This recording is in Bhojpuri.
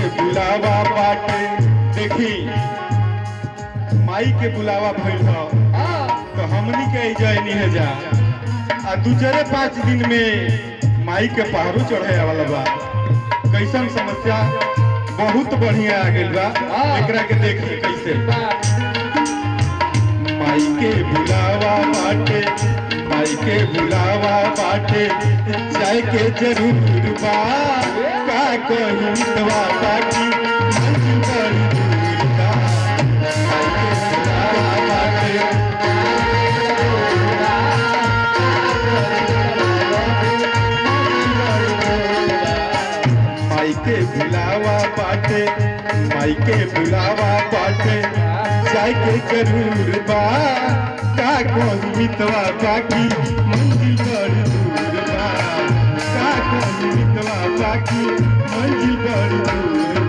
बुलावा बाटे देखी माई के बुलावा भइल ह तो हमनी के जयनी है जा आ दूसरे पाँच दिन में माई के पहाड़ू चढ़े वाला बा कैसन समस्या बहुत बढ़िया आ गइल बा एकरा के देखी कैसे माई के बुलावा बाटे माई के बुलावा बाटे जाए के जरूर बा का कहीं दवा बाकी मंजिल बड़ी दूर बा माई के बुलावा बाटे माई के बुलावा बाटे माई के बुलावा बाटे जाए के जरूर बा का कोई मितवा बाकी मंजिल बड़ी दूर बा का कोई मितवा बाकी मंजिल बड़ी दूर